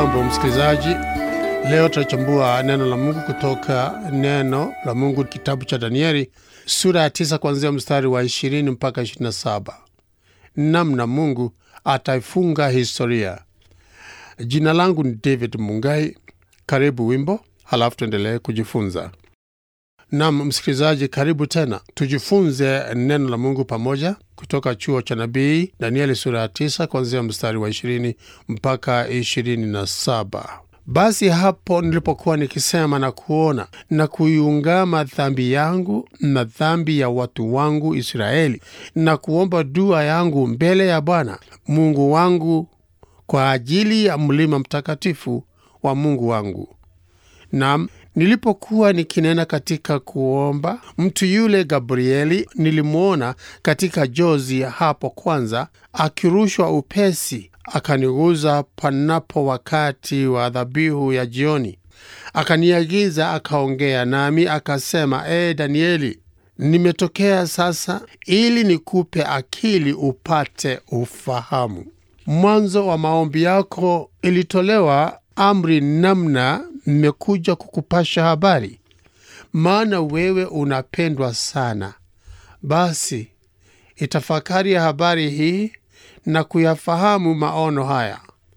Hujambo msikilizaji, leo tutachambua neno la Mungu kutoka neno la Mungu kitabu cha Danieli sura ya tisa kuanzia mstari wa ishirini mpaka ishirini na saba namna Mungu ataifunga historia. Jina langu ni David Mungai. Karibu wimbo, halafu tuendelee kujifunza. Nam msikilizaji, karibu tena tujifunze neno la Mungu pamoja kutoka chuo cha nabii Danieli sura ya tisa kuanzia mstari wa ishirini mpaka ishirini na saba. Basi hapo nilipokuwa nikisema na kuona na kuiungama dhambi yangu na dhambi ya watu wangu Israeli, na kuomba dua yangu mbele ya Bwana Mungu wangu kwa ajili ya mlima mtakatifu wa Mungu wangu. Nam, nilipokuwa nikinena katika kuomba, mtu yule Gabrieli nilimwona katika jozi hapo kwanza, akirushwa upesi, akaniguza panapo wakati wa dhabihu ya jioni, akaniagiza, akaongea nami, akasema, E Danieli, nimetokea sasa ili nikupe akili upate ufahamu. Mwanzo wa maombi yako ilitolewa amri namna mmekuja kukupasha habari, maana wewe unapendwa sana. Basi itafakari ya habari hii na kuyafahamu maono haya.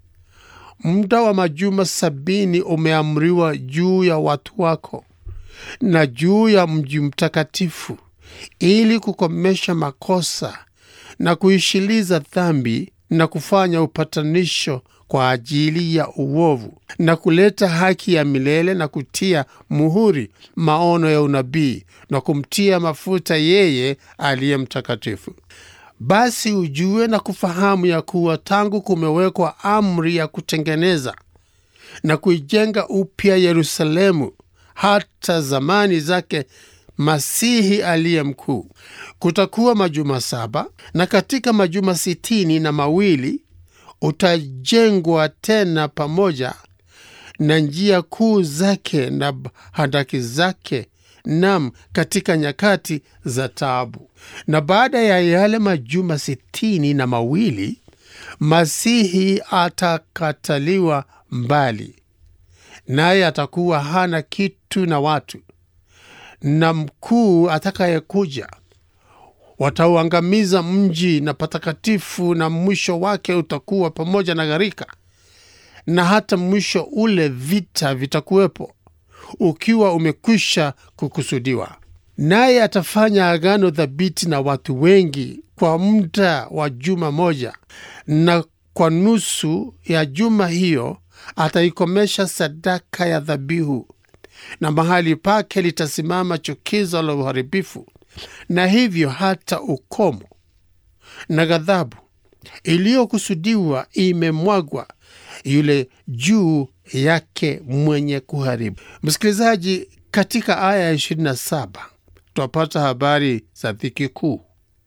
Muda wa majuma sabini umeamriwa juu ya watu wako na juu ya mji mtakatifu, ili kukomesha makosa na kuishiliza dhambi na kufanya upatanisho kwa ajili ya uovu na kuleta haki ya milele na kutia muhuri maono ya unabii na kumtia mafuta yeye aliye mtakatifu. Basi ujue na kufahamu ya kuwa tangu kumewekwa amri ya kutengeneza na kuijenga upya Yerusalemu hata zamani zake Masihi aliye mkuu, kutakuwa majuma saba, na katika majuma sitini na mawili utajengwa tena pamoja na njia kuu zake na handaki zake, nam katika nyakati za taabu. Na baada ya yale majuma sitini na mawili Masihi atakataliwa mbali, naye atakuwa hana kitu na watu, na mkuu atakayekuja watauangamiza mji na patakatifu, na mwisho wake utakuwa pamoja na gharika, na hata mwisho ule vita vitakuwepo, ukiwa umekwisha kukusudiwa. Naye atafanya agano thabiti na watu wengi kwa muda wa juma moja, na kwa nusu ya juma hiyo ataikomesha sadaka ya dhabihu, na mahali pake litasimama chukizo la uharibifu na hivyo hata ukomo na ghadhabu iliyokusudiwa imemwagwa yule juu yake mwenye kuharibu. Msikilizaji, katika aya ya 27 twapata habari za dhiki kuu.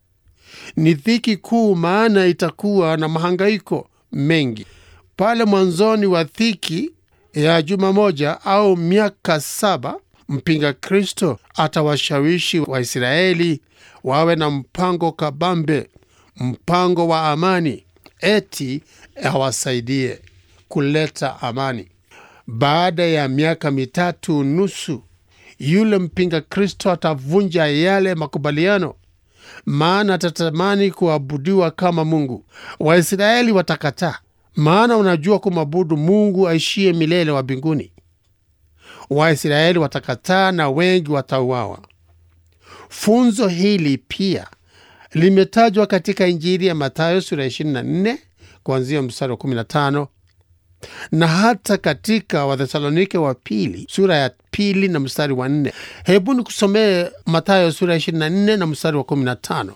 Ni dhiki kuu, maana itakuwa na mahangaiko mengi. Pale mwanzoni wa dhiki ya juma moja au miaka saba mpinga Kristo atawashawishi Waisraeli wawe na mpango kabambe, mpango wa amani, eti awasaidie kuleta amani. Baada ya miaka mitatu nusu, yule mpinga Kristo atavunja yale makubaliano, maana atatamani kuabudiwa kama Mungu. Waisraeli watakataa, maana unajua kumwabudu Mungu aishie milele wa mbinguni. Waisraeli watakataa na wengi watauawa. Funzo hili pia limetajwa katika Injili ya Mathayo sura ya 24 kuanzia mstari wa 15 na hata katika Wathesalonike wa pili sura ya pili na mstari wa 4. Hebu ni kusomee Mathayo sura ya 24 na mstari wa 15.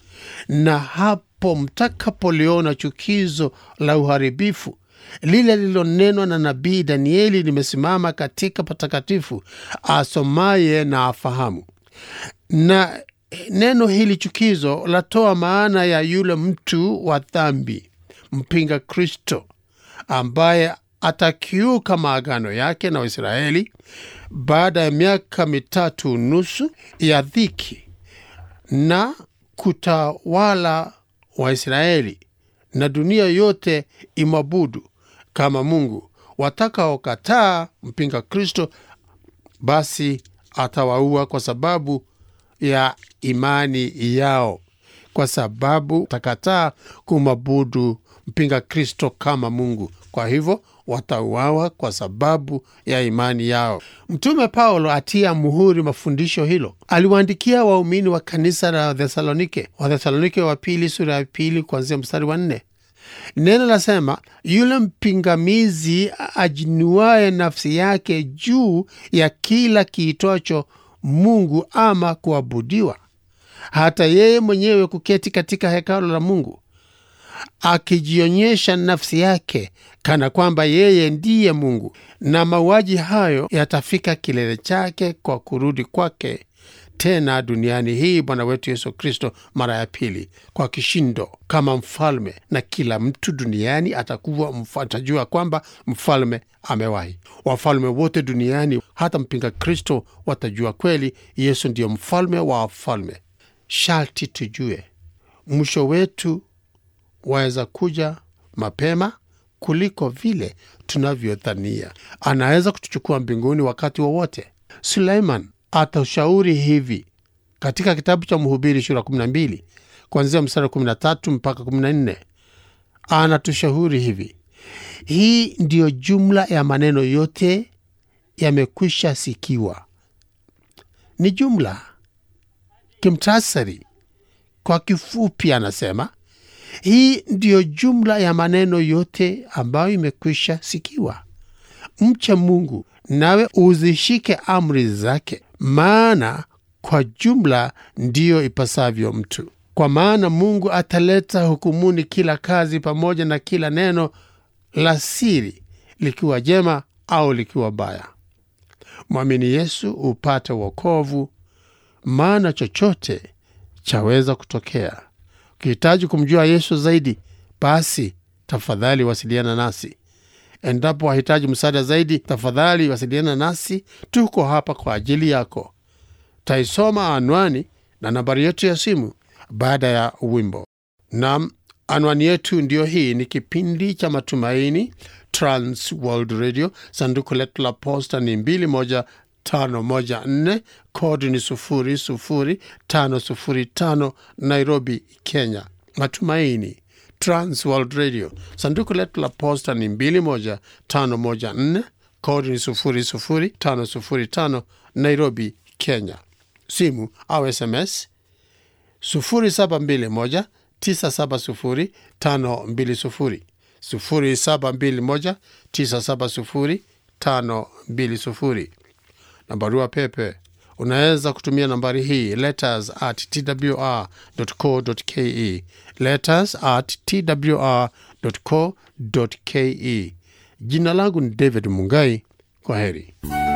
Na hapo mtakapoliona chukizo la uharibifu lile lililonenwa na nabii Danieli limesimama katika patakatifu, asomaye na afahamu. Na neno hili chukizo latoa maana ya yule mtu wa dhambi, mpinga Kristo, ambaye atakiuka maagano yake na Waisraeli baada ya miaka mitatu nusu ya dhiki na kutawala Waisraeli na dunia yote imwabudu kama Mungu watakaokataa mpinga Kristo basi atawaua kwa sababu ya imani yao, kwa sababu takataa kumwabudu mpinga Kristo kama Mungu. Kwa hivyo watauawa kwa sababu ya imani yao. Mtume Paulo atia muhuri mafundisho hilo, aliwaandikia waumini wa kanisa la Thesalonike, Wathesalonike wa pili sura ya pili kuanzia mstari wa nne. Neno lasema, yule mpingamizi ajinuaye nafsi yake juu ya kila kiitwacho Mungu ama kuabudiwa, hata yeye mwenyewe kuketi katika hekalo la Mungu akijionyesha nafsi yake kana kwamba yeye ndiye Mungu, na mauaji hayo yatafika kilele chake kwa kurudi kwake tena duniani hii Bwana wetu Yesu Kristo mara ya pili kwa kishindo kama mfalme, na kila mtu duniani atakuwa atajua kwamba mfalme amewahi. Wafalme wote duniani, hata mpinga Kristo, watajua kweli Yesu ndiyo mfalme wa wafalme. Sharti tujue mwisho wetu waweza kuja mapema kuliko vile tunavyodhania. Anaweza kutuchukua mbinguni wakati wowote wa Suleiman atashauri hivi katika kitabu cha Mhubiri sura 12 kuanzia mstari 13 mpaka 14. Anatushauri hivi: hii ndiyo jumla ya maneno yote yamekwisha sikiwa. Ni jumla kimtasari, kwa kifupi, anasema hii ndiyo jumla ya maneno yote ambayo imekwisha sikiwa. Mche Mungu nawe uzishike amri zake, maana kwa jumla ndiyo ipasavyo mtu. Kwa maana Mungu ataleta hukumuni kila kazi pamoja na kila neno la siri, likiwa jema au likiwa baya. Mwamini Yesu upate wokovu, maana chochote chaweza kutokea. Ukihitaji kumjua Yesu zaidi, basi tafadhali wasiliana nasi. Endapo wahitaji msaada zaidi, tafadhali wasiliana nasi. Tuko hapa kwa ajili yako. Taisoma anwani na nambari yetu ya simu baada ya wimbo. Nam, anwani yetu ndiyo hii. Ni kipindi cha Matumaini, Trans World Radio. Sanduku letu la posta ni 21514 kodi ni 00505 Nairobi, Kenya. Matumaini Trans World Radio. Sanduku letu la posta ni 21514 kodi ni 00505 Nairobi, Kenya. Simu au SMS 0721 970 520 0721 970 520 na barua pepe unaweza kutumia nambari hii letters at twr.co.ke, letters at twr.co.ke. Jina langu ni David Mungai. Kwa heri.